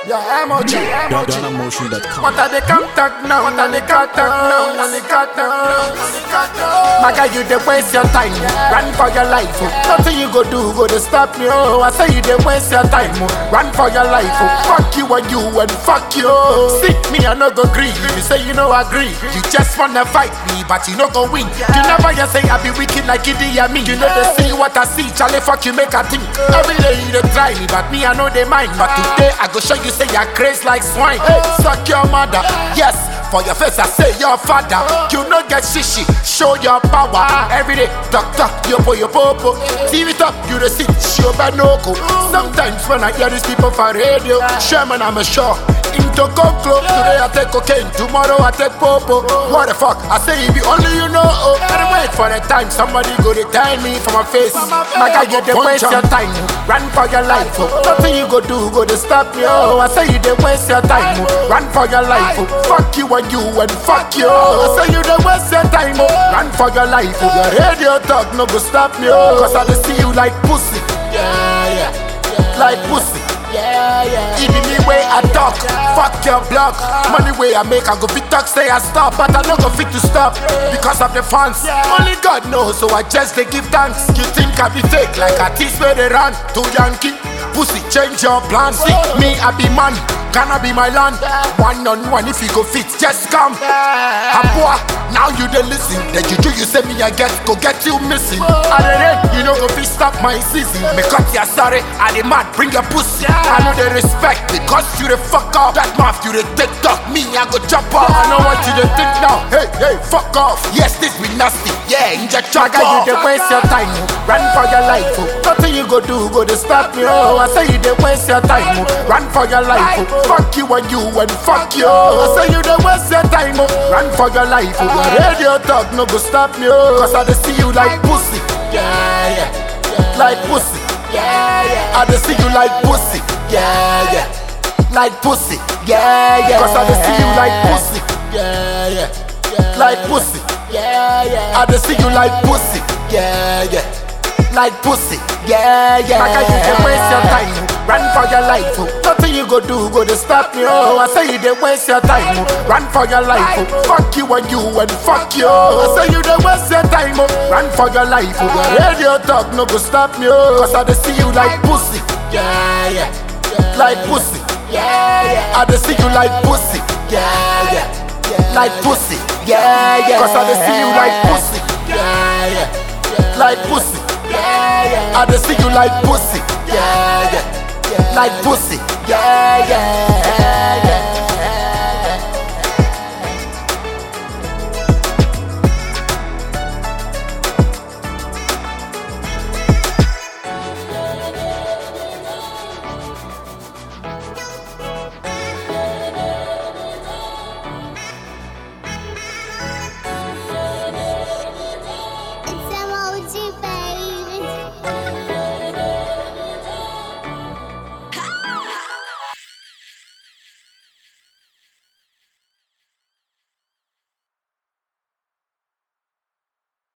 Yeah, emoji, emoji. DonnaMotion.com. What are they contact now? What are they contact now? What are they contact now? My guy, you dey waste your time. Run for your life. Oh. Nothing you go do go to stop me. Oh, I say you dey waste your time. Oh. Run for your life. Oh. Fuck you and you and fuck you. See me, I no go agree. You say you no agree. You just wanna fight me, but you no go win. You never just say I be wicked like Idi Amin. You know they see what I see. Charlie, fuck you, make a think. Every day you dey try me, but me I know they mind. But today I go show you say you're crazy like swine. Suck your mother. Yes. For your face, I say your father. You no get shishi, show your power. Every day, talk talk, yo po yo po po. TV top, you the sit, show banoko. Sometimes when I hear these people for radio, Sherman, I'm a sure. Into conclo, today I take cocaine, tomorrow I take popo. What the fuck? I say if you only you know. Oh, gotta wait for the time somebody go to tell me for my face. My guy, you dey waste your time, run for your life. Oh. Nothing you go do go to stop me. Oh, I say you dey waste your time, oh. run for your life. Oh. Fuck you and you and fuck you. I say you dey waste your time, oh. run for your life. Oh. Your radio talk no go stop me. Oh. Cause I dey see you like pussy, yeah, yeah, like pussy. Yeah, yeah. It be me way I talk, fuck your block. Money way I make, I go fit talk, say I stop, but I no go fit to stop because of the fans. Only God knows, so I just they give thanks. You think I be fake like a tease where they run to Yankee? Pussy, change your plans. See me, I be man. Gonna be my land. One on one, if you go fit, just come. Abua, now you dey listen. The juju you say me I get, go get you missing. I dey rain, you know go fit stop my season. Me cut ya sorry, I dey mad, bring your pussy. I know they respect because you dey fuck up. That mouth you dey take talk, me I go jump off. I know what you dey think now. Hey, hey, fuck off. Yes, this be nasty. Yeah, inject your guy, you dey waste your time. oh. Run for your life. Oh. Nothing you go do go to stop me. Oh, I say you dey waste your time. Oh. Run for your life. Oh. Fuck you and you and fuck you. I say you dey waste your time. Oh. Run for your life. Oh. Your radio talk no go stop me. Oh. Cause I dey see you like pussy. Yeah, yeah. Like pussy. Yeah, yeah. I dey see you like pussy. Yeah, yeah. Like pussy. Yeah, yeah. Cause I dey see you like pussy. Yeah, yeah. Like pussy. Yeah, yeah. I dey see you like pussy. Yeah, yeah. Like pussy. Yeah, yeah. Like you dey waste your time. Run for your life. Oh. Nothing you go do go to stop me. Oh, I say you dey waste your time. Oh. Run for your life. Oh. Fuck you and you and fuck you. I say you dey waste your time. Oh. Run for your life. Oh. Your radio talk no go stop me. Oh. Cause I dey see you like pussy. Yeah, yeah. Like pussy. Yeah, yeah. I dey see you like pussy. Yeah, yeah. Like pussy. Yeah, yeah. Cause I dey see you like pussy. Yeah, yeah. Like pussy. Yeah, yeah. I dey see you like pussy. Yeah, yeah. Like pussy. Yeah, yeah.